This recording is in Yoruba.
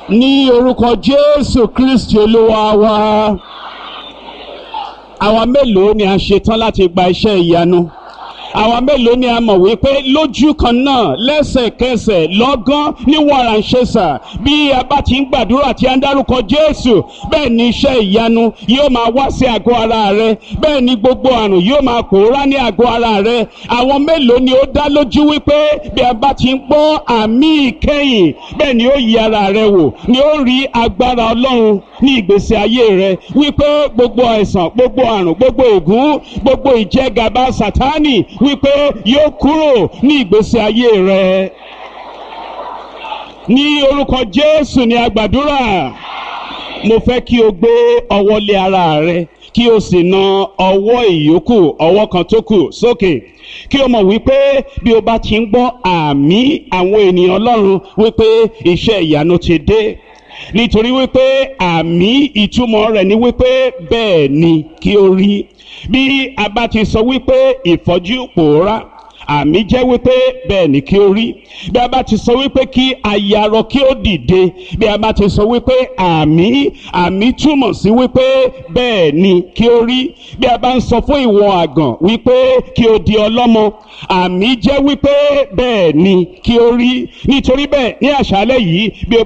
ní orúkọ jésù kristi olúwa wa àwa mélòó ni a ṣetán láti gba iṣẹ́ ìyanu àwa mélòó ni a mọ̀ wípé lójú kan náà lẹ́sẹ̀kẹsẹ̀ lọ́gán ní wàràǹṣẹ́sà bí a bá ti ń gbàdúrà tí a ń dárúkọ jésù bẹ́ẹ̀ ni iṣẹ́ ìyanu yóò máa wá sí àgọ́ ara rẹ bẹ́ẹ̀ ni gbogbo àrùn yóò máa pòórá ní àgọ́ ara rẹ àwọn mélòó ni ó dá lójú wípé bí a bá ti ń gbọ́ àmì ìkẹyìn bẹ́ẹ̀ ni ó yí ara rẹ wò ni ó rí agbára ọlọ́run ní ìgbésí ayé rẹ wípé gbogbo àìsàn gbogbo àrùn gbogbo ègún gbogbo ìjẹgàba sátánì wípé yóò kúrò ní ìgbésí ayé rẹ ní orúkọ jésù ni a gbàdúrà mo fẹ́ kí o gbé ọwọ́ lé ara rẹ kí o sì na ọwọ́ ìyókù ọwọ́ kan tó kù sókè kí o mọ̀ wípé bí o bá ti ń gbọ́ àmì àwọn ènìyàn ọlọ́run wípé iṣẹ́ ìyanu ti dé nítorí wípé àmì ìtumọ̀ rẹ̀ ni wípé bẹ́ẹ̀ ni kí o rí bí a bá ti sọ wípé ìfọ́jú pòórá àmì jẹ́ wípé bẹ́ẹ̀ ni kí o rí bí a bá ti sọ wípé kí ayarọ kí ó dìde bí a bá ti sọ wípé àmì àmì túmọ̀ sí wípé bẹ́ẹ̀ ni kí o rí bí a bá ń sọ fún ìwọ àgàn wípé kí o di ọlọ́mọ àmì jẹ́ wípé bẹ́ẹ̀ ni kí o rí nítorí bẹ́ẹ̀ ní àṣálẹ́ yìí bí o